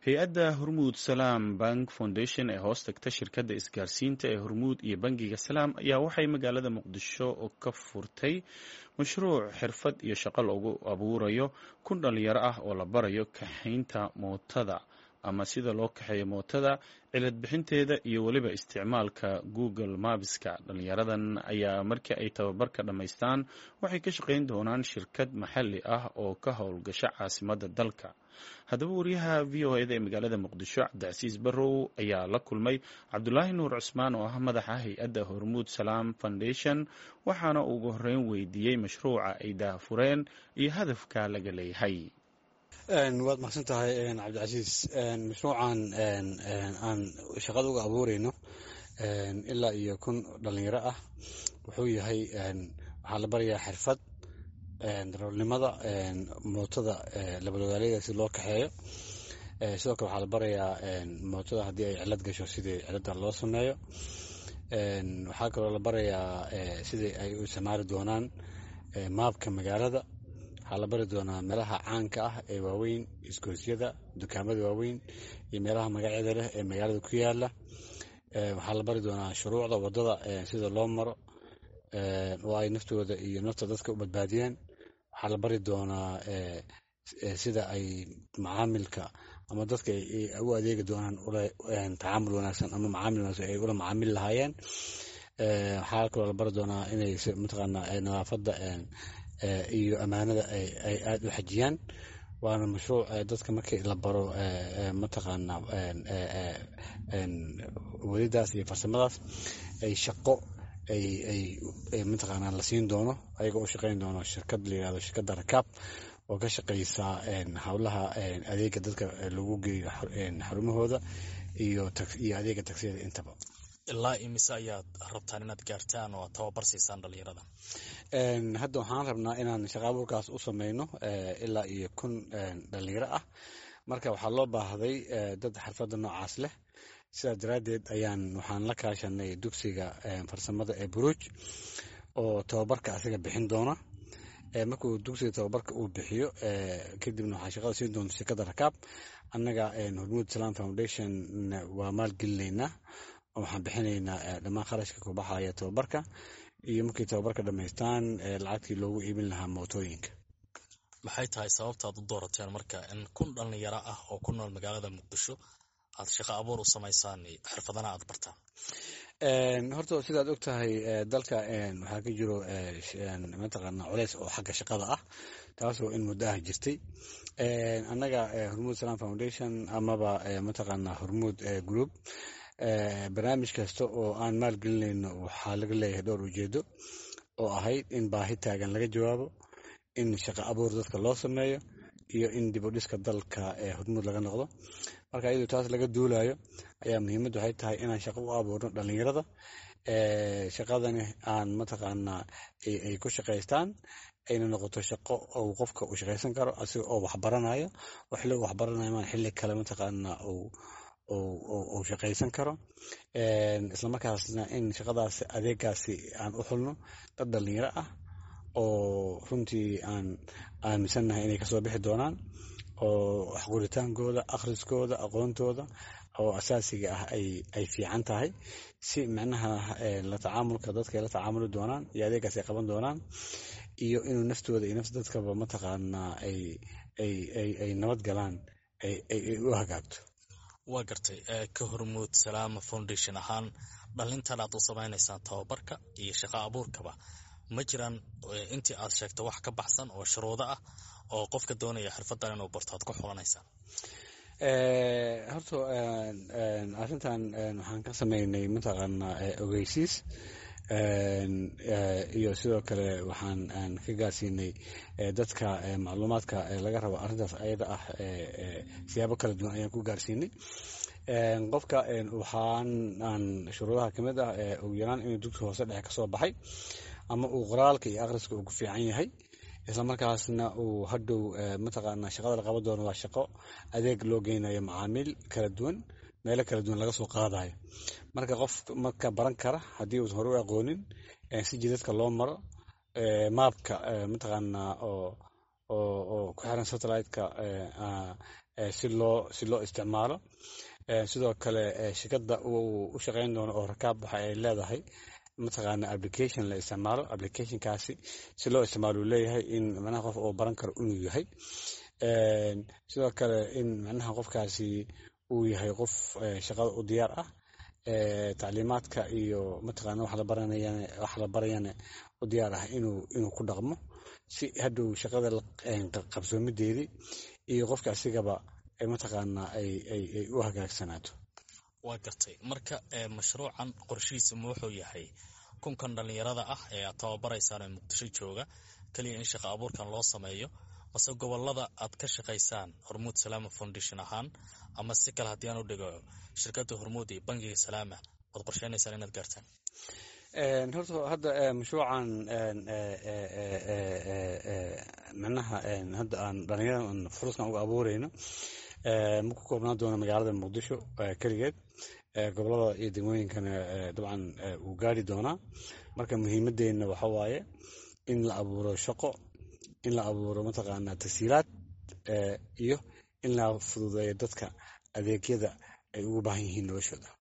hay-adda hormuud salaam bank foundation ee hoos tagta shirkadda isgaarsiinta ee hormuud iyo bangiga salaam ayaa waxay magaalada muqdisho ka furtay mashruuc xirfad iyo shaqo loogu abuurayo kun dhalinyaro ah oo la barayo kaxaynta mootada ama sida loo kaxeeyo mootada cilad bixinteeda iyo weliba isticmaalka google mapska dhalinyaradan ayaa markii ay tababarka dhammaystaan waxay ka shaqayn doonaan shirkad maxalli ah oo ka howlgasha caasimadda dalka haddaba wariyaha v o eda ee magaalada muqdisho cabdicasiis barrow ayaa la kulmay cabdulaahi nuur cusmaan oo ah madaxa hay-adda hormuud salaam foundation waxaana ugu horreyn weydiiyey mashruuca ay daahfureen iyo hadafka laga leeyahay waad mahadsan tahay cabdicasiis mashruucan aan shaqada uga abuureyno ilaa iyo kun dhalinyaro ah wuxuu yahay waxaa la barayaa xirfad darawalnimada mootada labadogaaleyda si loo kaxeeyo sidoo kale waxaa la barayaa mootada haddii ay cilad gasho sidii cilada loo sameeyo waxaa kaloo la barayaa sidii ay u isticmaali doonaan maabka magaalada waxaa la bari doonaa meelaha caanka ah ee waaweyn isgoosyada dukaamada waaweyn iyo meelaha magacyada leh ee magaalada ku yaala waxaa la bari doonaa shuruucda wadada sida loo maro oo ay naftooda iyo nafta dadka u badbaadiyaan waxaa la bari doonaa sida ay macaamilka ama dadka u adeegi doonaan tacaamul wanaagsan ama macaamil wanaagsan ay ula macaamili lahaayeen waxaa kaloo la bari doonaa inay mataqaana nadaafadda iyo ammaanada ay aada u xajiyaan waana mashruuc dadka markii la baro mataqaana wadidaas iyo farsamadaas ay shaqo ay mataqaana la siin doono ayagoo u shaqeyn doono shirkad la yirahdo shirkadda rakaab oo ka shaqeysa howlaha adeega dadka lagu geeyo xarumahooda iyo iyo adeega tagsiyada intaba ilaa imise ayaad rabtaan inaad gaartaan oo tababar siisaan dhalinyarada hadda waxaan rabnaa inaan shaqa abuurkaas u sameyno ilaa iyo kun dhalinyaro ah marka waxaa loo baahday dad xirfadda noocaas leh sidaas daraaddeed ayaan waxaan la kaashanay dugsiga farsamada ee buruuj oo tababarka asiga bixin doona markuu dugsiga tababarka uu bixiyo kadibna waxaa shaqada siin doonta shirkadda rakaab annaga hormuud salaam foundation waa maalgelinaynaa waxaan bixinaynaa dhammaan kharashka ku baxaya tababarka iyo markii tababarka dhammaystaan lacagtii loogu iibin lahaa mootooyinka maxay tahay sababtaad u doorateen marka in kun dhalinyaro ah oo ku nool magaalada muqdisho aad shaqo abuur u samaysaan xirfadana aad bartaan horta sidaad og tahay dalka waxaa ka jiro mataqaana culeys oo xagga shaqada ah taasoo in muddo ah jirtay annaga hormuud salaam foundation amaba mataqaana hormuud group barnaamij kasta oo aan maalgelinayno waxaa laga leeyahay dhowr ujeedo oo ahayd in baahi taagan laga jawaabo in shaqo abuur dadka loo sameeyo iyo in dib u dhiska dalka hormuud laga noqdo marka iyadoo taas laga duulayo ayaa muhiimaddu waxay tahay inaan shaqo u abuurno dhalinyarada shaqadani aan mataqaanaa ay ku shaqaystaan ayna noqoto shaqo ou qofka uu shaqaysan karo asiga oo waxbaranayo oo xilliga waxbaranayo maan xilli kale mataqaanaa uu shaqaysan karo islamarkaasna in shaqadaas adeegaasi aan u xulno dad dhalinyaro ah oo runtii aan aaminsannahay inay kasoo bixi doonaan oo waxquritaankooda akhriskooda aqoontooda oo asaasiga ah ay fiican tahay si micnaha la tacaamulka dadka ay la tacaamuli doonaan iyo adeegaas ay qaban doonaan iyo inuu naftooda iyo nafta dadkaba mataqaanaa ay nabad galaan ay u hagaagto waa gartay ka hormuud salaama foundation ahaan dhalintan aad u samaynaysaan tababarka iyo shaqo abuurkaba ma jiraan intii aad sheegto wax ka baxsan oo shuruudo ah oo qofka doonaya xirfadan inuu barto aad ku xulanaysaan horta arrintan waxaan ka sameynay mataqaana ogeysiis iyo sidoo kale waxaan ka gaarsiinay dadka macluumaadka laga rabo arrintaas ayada ah siyaabo kala duwan ayaan ku gaarsiinay qofka waxaan aan shuruudaha kamid ah ugu yaraan inuu dugsi hoose dhexe kasoo baxay ama uu qoraalka iyo akhriska uu ku fiican yahay islamarkaasna uu hadhow mataqaana shaqada la qaban doono waa shaqo adeeg loo geynayo macaamiil kala duwan meelo kala duwan laga soo qaadayo marka qof marka baran kara haddii uusan hore u aqoonin si jidadka loo maro maabka mataqaana oo oo ku xiran satellite-ka si loo si loo isticmaalo sidoo kale shirkadda uu u shaqeyn doono oo rakaab waxa ay leedahay mataqaana application la isticmaalo applicationkaasi si loo isticmaalo uu leeyahay in macnaha qof oo baran karo inuu yahay sidoo kale in macnaha qofkaasi uu yahay qof shaqada u diyaar ah tacliimaadka iyo mataqaana wax la baranayana wax la barayana u diyaar ah inuu inuu ku dhaqmo si hadhow shaqada qabsoomideedii iyo qofka asigaba mataqaana ay ay ay u hagaagsanaato waa gartay marka mashruucan qorshihiisa ma wuxuu yahay kunkan dhallinyarada ah ee aad tababaraysaan ee muqdisho jooga keliya in shaqa abuurkan loo sameeyo mase gobolada aad ka shaqaysaan hormuud salaama foundation ahaan ama si kale haddii aan u dhigo shirkadda hormuud iyo bangiga salaama waad qorsheynaysaan inaad gaartaan horta hadda mashruucan micnaha hadda aan dhalinyarada furuskan uga abuureyno ma ku koobnaan doono magaalada muqdisho keligeed gobolada iyo degmooyinkana dabcan wuu gaari doonaa marka muhiimadeenna waxa waaye in la abuuro shaqo in la abuuro mataqaanaa tasiilaad iyo in la fududeeyo dadka adeegyada ay ugu baahan yihiin noloshooda